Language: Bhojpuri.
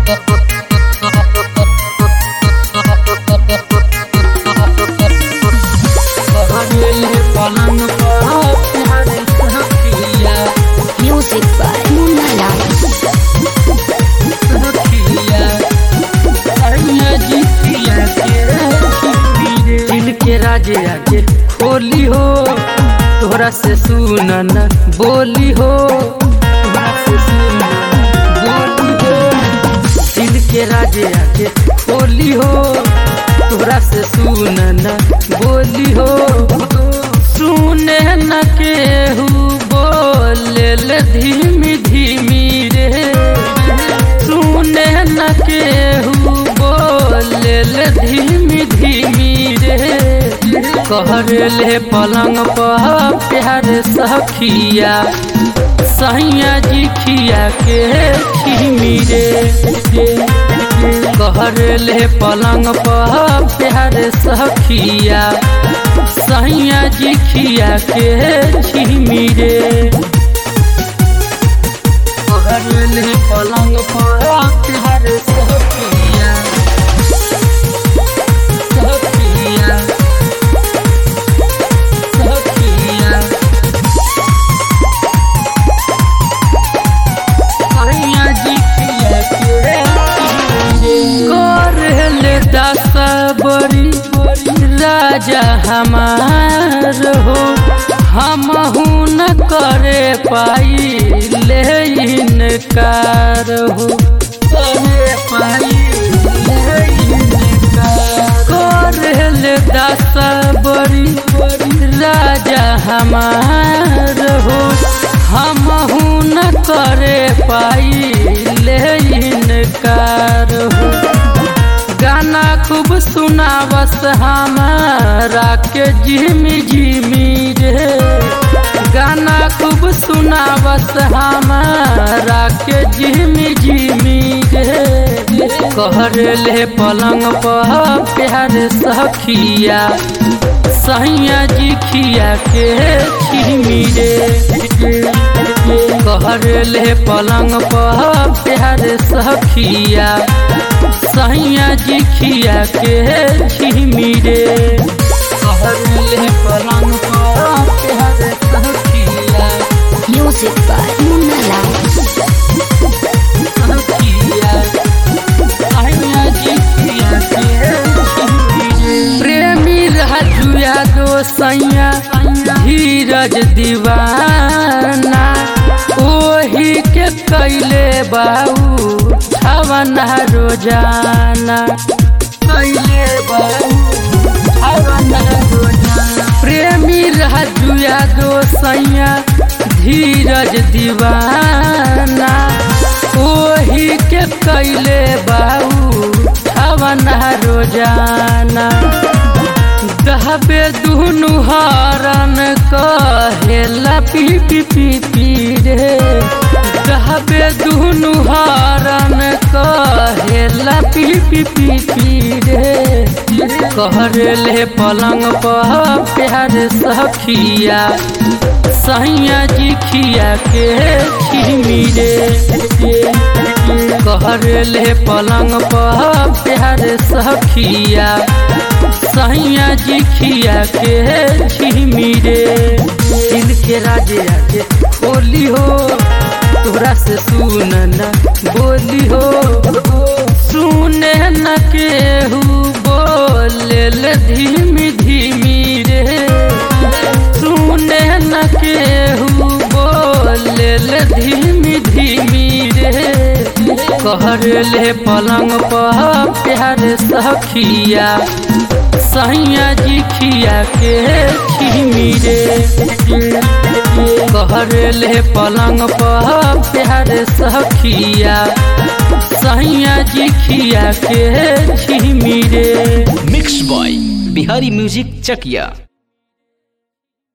Music by Munna Lal. दिल के राजे आगे खोली हो तोहरा से सुनन बोली हो तोहरा से सुनन बोली हो दिल के राजे आगे खोली हो तोहरा से सुनन बोली हो सुने न केहू बोले ले धीमी धीमी रे सुने न केहू बोले ले धीमी धीमी रे कहर ले पलंग पर प्यार सखिया सैया जी खिया के खीमी रे कहर ले पलंग पर प्यार सखिया सैया जी खिया के छीमी रे कहर ले पलंग पर प्यार सखिया सखिया सखिया सैया जी खिया के कर ले दस बड़ी राजा हमार हो हम न करे पाई ले इनकार हो करे पाई ले इनकार। कर ले दस बड़ी राजा हमार हो हम न करे पाई ले इनकार हो गाना खूब सुनावस हमारा के जिमी जिमी रे गाना खूब सुनावस हमारा के जिमी जिमी रे कहर ले पलंग पर प्यार सखिया सैया जी खिया के खीमी रे कहर ले पलंग पर प्यार सखिया सैया जी खिया के झिमी रे कहर ले पलंग पर प्यार सखिया Music by Munna Lal. सखिया सैया जी खिया के झिमी रे प्रेमी राजुया दो सैया धीरज दीवाना ओही के कैले बाऊ हवना रोजाना कैले बाऊ हवना रोजाना प्रेमी राजुया दो सैया धीरज दीवाना ओही के कैले बाऊ हवना रोजाना दहबे दुनु हरन कहेला पी पी पी पी रे दहबे दुनु हरन कहेला पी पी पी पी रे कहर ले पलंग पर प्यार सखिया सैया जी खिया के खीमी रे कहर ले पलंग पर प्यार सखिया सैया जी खिया के झिमी रे दिल के राजे आगे बोली हो तोरा से सुनन बोली हो सुने न केहू बोले ले धीमी धीमी रे सुने न केहू बोले ले धीमी धीमी रे कहर ले पलंग पर प्यार सखिया सैया जी खिया के खीमी रे कहर ले पलंग पर प्यार सखिया सैया जी खिया के झिमी रे मिक्स बॉय बिहारी म्यूजिक चकिया